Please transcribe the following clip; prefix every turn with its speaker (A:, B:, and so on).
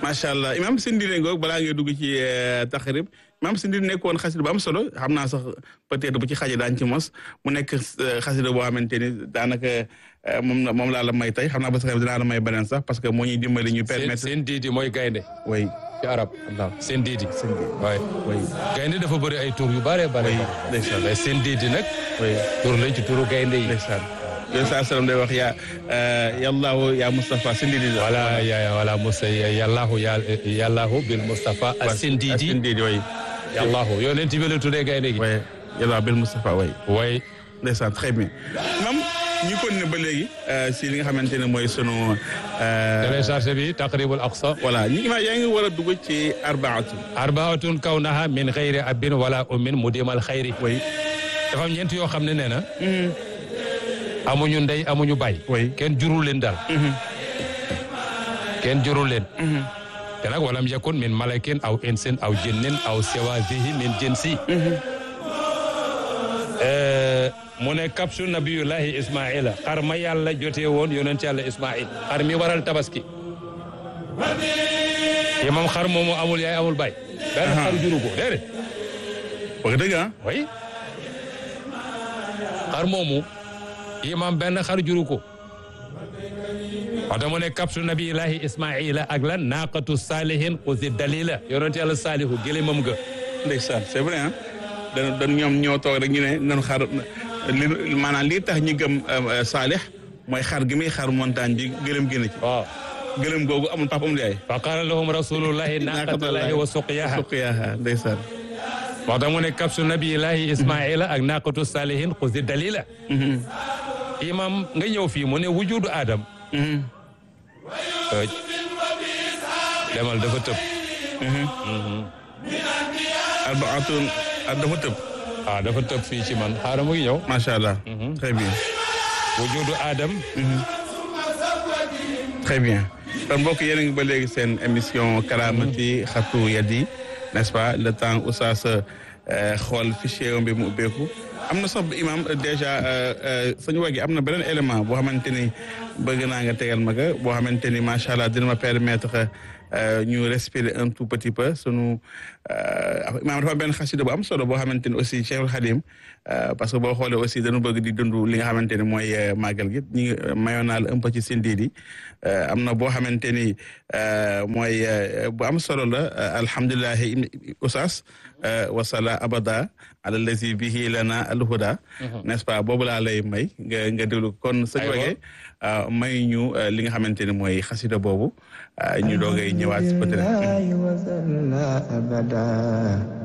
A: macha allah imam Sindine ngoog balaa ngay dugg ci taxrib imam Sindine nekkoon xasida bu am solo xam naa sax peut-être bu ci xaje daañu ci mos mu nekk xasida boo xamante ni daanaka moom moom laa la may tey xam naa ba sax dinaa la may beneen sax parce que moo ñuy dimbali ñu permettre
B: seen diidi mooy gaynde
A: way
B: ci arab seen diidi
A: seen diidi
B: waay
A: way
B: gaynde dafa bëri ay tur yu bare bare
A: way ndeysaan
B: mais seen diidi nag
A: way
B: tur lañ ci turu gaynde yi
A: ndeysaan yooyu saa salaam day wax yaa yallaahu yaa Moustapha Sindidi
B: voilà ya voilà Moussa yàllaahu ya yàllaahu bil Moustapha a seen diidi
A: Sindidi way
B: yàllaahu yonent bi la tuddee gaynde gi
A: way yallaahu bil Moustapha way
B: way
A: ndeysaan très bien mam ñu kon ne ba léegi si li nga xamante ne mooy sunu
B: téléchargé bi taqribul aqsa
A: voilà ñi ma yaa ngi war a dugg ci arbaatu
B: arbaatun kawnaha min xayri abin wala ummin mudimal xayri
A: way
B: dafa am ñeent yoo xam ne nee na amuñu ndey amuñu baay
A: way
B: kenn jurul leen daal kenn jurul leen te nag walam yakun min malakin aw insin aw jinnin aw siwazihi min jinsi mu ne kapsu nabiyullahi ismaila xar ma yàlla jotee woon yonent yàlla ismail xar mi waral tabaski yi moom xar moomu amul yaay amul baay benn xar juru ko déedéet
A: wax dëgg ah
B: way xar moomu imam benn xar juru ko waxta mu ne kapsu nabiyillahi ismaila ak lan naqatu salihin xusi dalila yonent yàlla saalihu gëléemam ga
A: ndeysaan c'est vrai ah dan dan ñoom ñoo toog rek ñu ne nan xar li maanaam lii tax ñu gëm saalix mooy xar gi muy xar montagne bi gëlëm gën a ci
B: waaw
A: gëlëm googu amul papa amul yaay
B: fa qala lahum rasulullahi naqatullahi wa suqiyaha
A: suqiyaha ndeysaan
B: waxta mu ne kapsu nabiyillahi ismaila ak naqatu salihin xusi dalila imam nga ñëw fii mu ne wujudu adam demal dafa tëb
A: arbaatun dafa tëb
B: ah dafa tëb fii ci man xaaral mu ngi ñëw
A: macha allah très bien
B: wujudu adam
A: très bien kon mbokk yéen a ngi ba léegi seen émission karaamati xatu yadi n'est-ce pas le temps oustaz xool fichier bi mu ubbeeku am na sax imam déjà sañu wagi am na beneen élément boo xamante ni bëgg naa nga tegal ma ga boo xamante ni macha allah dina ma permettre ñu respirer un tout petit peu sunu imam dafa benn xasida bu am solo boo xamante ni aussi Cheikhul Khadim parce que boo xoolee aussi dañu bëgg di dund li nga xamante ni mooy màggal gi ñu ngi mayoon naa la un peu ci sindiidi am na boo xamante ni mooy bu am solo la alhamdulilahi oustaz wasala abada ala lazi bihi lana alhuda n'est-ce pas boobu laa lay may nga nga déglu kon sëñ wagee may ñu li nga xamante ni mooy xasida boobu ñu doogay ñëwaat peut-être